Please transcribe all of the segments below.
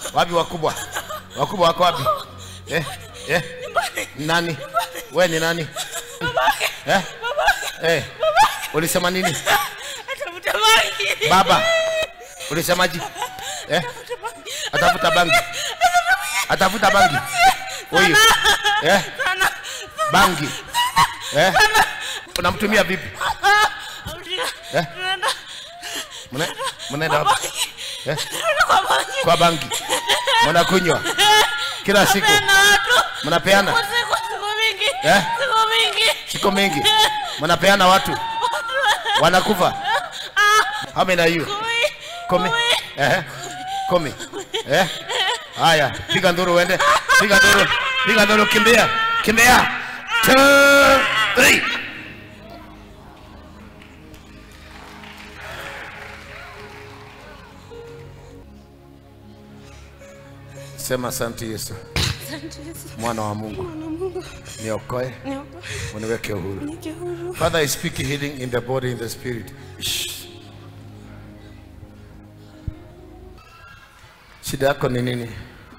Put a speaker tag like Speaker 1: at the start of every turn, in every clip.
Speaker 1: Wapi wakubwa? Wakubwa wako wapi? Eh? Eh? Nani? We ni nani? Eh? Eh? Ulisema nini?
Speaker 2: Atafuta bangi.
Speaker 1: Baba. Ulisemaje? Eh? Atafuta bangi. Atafuta bangi. Huyu. Eh? Bangi. Eh? Unamtumia vipi? Eh? Mna- Mnaenda wapi? Eh? Kwa bangi. Mnakunywa kila siku. Mnapeana
Speaker 2: Siku siku mingi.
Speaker 1: Eh?
Speaker 2: Siku mingi.
Speaker 1: siku mingi, mnapeana watu wanakufa. How many are you? Kumi. Eh? Kumi. Eh? Haya, piga nduru uende. Piga nduru. Piga nduru kimbia. Kimbia. Two, three. Sema asante Yesu,
Speaker 2: Asante Yesu.
Speaker 1: mwana wa Mungu,
Speaker 2: Mwana wa Mungu.
Speaker 1: niokoe,
Speaker 2: Niokoe.
Speaker 1: uniweke huru.
Speaker 2: Nike huru.
Speaker 1: Father, I speak healing in the body, in the spirit. Shh. Shida yako ni nini?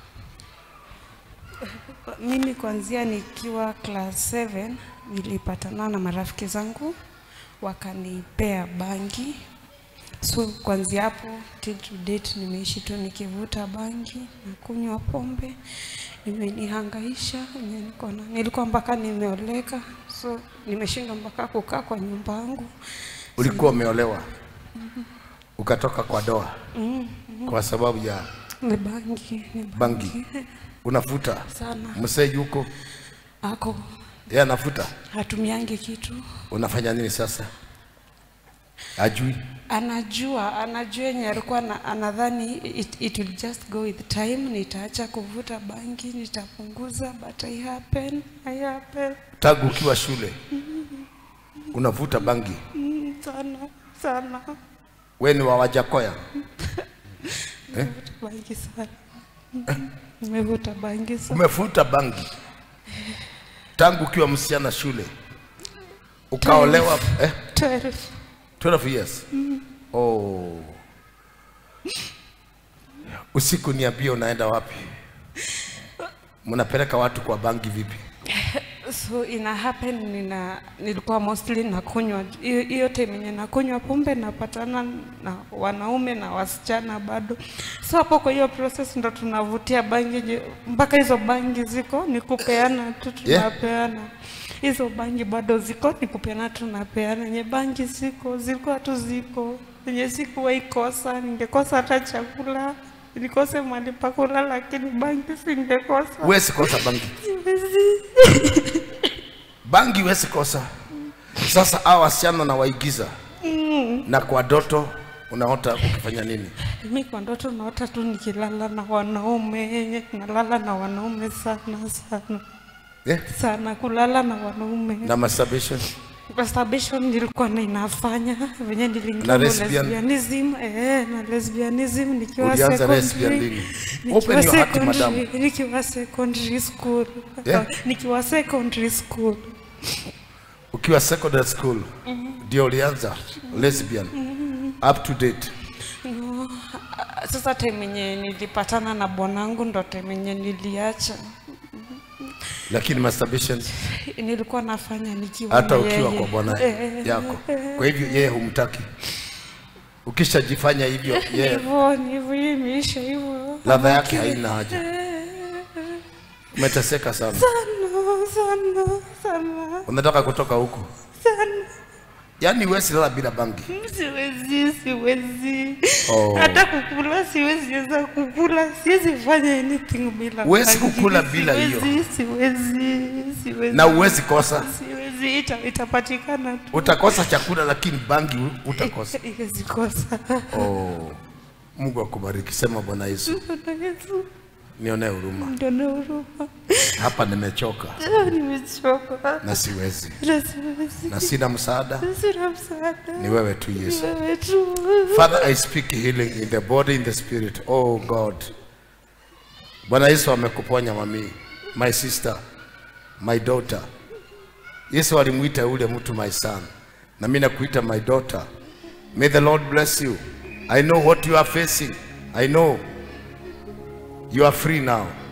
Speaker 2: Mimi kuanzia nikiwa class 7 nilipatana na marafiki zangu wakanipea bangi. So kuanzia hapo till to date nimeishi tu nikivuta bangi na kunywa pombe, imenihangaisha yenye niko na nilikuwa mpaka nimeoleka, so nimeshindwa mpaka kukaa kwa nyumba yangu.
Speaker 1: Ulikuwa umeolewa ukatoka kwa doa kwa sababu ya
Speaker 2: Ni bangi, ni
Speaker 1: bangi, unafuta
Speaker 2: sana.
Speaker 1: msee yuko
Speaker 2: Ako
Speaker 1: yeye anafuta,
Speaker 2: hatumiangi kitu
Speaker 1: unafanya nini sasa? Ajui
Speaker 2: anajua anajua yenye alikuwa na- anadhani it, it will just go with time nitaacha kuvuta bangi nitapunguza but I happen, I happen.
Speaker 1: tangu ukiwa shule unavuta bangi.
Speaker 2: Mm, sana sana
Speaker 1: We ni wa Wajakoya?
Speaker 2: Nimevuta bangi sana nimevuta bangi sana
Speaker 1: Umevuta bangi tangu ukiwa msichana shule, ukaolewa eh?
Speaker 2: 12
Speaker 1: 12 years. Oh. Usiku niambie unaenda wapi? Mnapeleka watu kwa bangi vipi?
Speaker 2: so ina happen nina nilikuwa mostly nakunywa hiyo hiyo time yenye nakunywa pombe napatana na wanaume na wasichana bado so hapo kwa hiyo process ndo tunavutia bangi je- mpaka hizo bangi ziko ni kupeana tu
Speaker 1: Yeah.
Speaker 2: tunapeana hizo bangi bado ziko ni kupeana tunapeana yenye bangi ziko zilikuwa tu ziko yenye sikuwahi kosa ningekosa hata chakula nikose mahali pa kulala lakini bangi singekosa
Speaker 1: Huwezi kosa bangi,
Speaker 2: Siwezi.
Speaker 1: bangi huwezi kosa. Sasa hao wasichana na waigiza na kwa doto unaota ukifanya nini?
Speaker 2: Mi kwa ndoto naota tu nikilala na wanaume, nalala na wanaume sana sana
Speaker 1: Eh?
Speaker 2: sana, kulala na wanaume.
Speaker 1: Na masturbation
Speaker 2: Masturbation nilikuwa na inafanya venye
Speaker 1: Na
Speaker 2: niliingia
Speaker 1: lesbian?
Speaker 2: lesbianism, eh, na lesbianism nikiwa
Speaker 1: Ulianza lesbian
Speaker 2: secondary,
Speaker 1: lini?
Speaker 2: nikiwa
Speaker 1: Open your heart,
Speaker 2: secondary-
Speaker 1: madam.
Speaker 2: nikiwa secondary school,
Speaker 1: Yeah.
Speaker 2: nikiwa secondary school
Speaker 1: ukiwa secondary school ndio ulianza lesbian up to date.
Speaker 2: No, ah, sasa time yenye nilipatana na bwanangu ndo time yenye niliacha
Speaker 1: Lakini masturbation
Speaker 2: nilikuwa nafanya nikiwa
Speaker 1: hata
Speaker 2: na
Speaker 1: ukiwa
Speaker 2: yeye.
Speaker 1: kwa bwana
Speaker 2: Eh,
Speaker 1: yako. Kwa hivyo yeye humtaki. Ukishajifanya hivyo yeye
Speaker 2: hivyo ni hivyo, hiyo imeisha hivyo.
Speaker 1: ladha yake haina haja. Umeteseka sana,
Speaker 2: Sana sana sana
Speaker 1: unataka kutoka huko,
Speaker 2: sana,
Speaker 1: yaani huwezi lala bila bangi.
Speaker 2: siwezi siwezi
Speaker 1: Oh.
Speaker 2: hata kukula siwezi weza kukula, siwezi fanya anything bila
Speaker 1: Huwezi
Speaker 2: bangi.
Speaker 1: kukula bila hiyo.
Speaker 2: Siwezi, siwezi siwezi
Speaker 1: na huwezi kosa.
Speaker 2: siwezi, ita, itapatikana tu,
Speaker 1: Utakosa chakula, lakini bangi utakosa.
Speaker 2: iwezi kosa.
Speaker 1: Oh, Mungu akubariki. Sema Bwana Yesu,
Speaker 2: Bwana Yesu
Speaker 1: nionee huruma,
Speaker 2: ndio na huruma,
Speaker 1: hapa nimechoka
Speaker 2: nimechoka
Speaker 1: na siwezi
Speaker 2: na siwezi,
Speaker 1: na sina msaada,
Speaker 2: sina msaada,
Speaker 1: ni wewe tu Yesu.
Speaker 2: wewe tu.
Speaker 1: Father, I speak healing in the body, in the spirit. Oh God. Bwana Yesu amekuponya mami, my sister, my daughter. Yesu alimuita yule mtu my son. Na mimi nakuita my daughter. May the Lord bless you. I know what you are facing. I know. You are free now.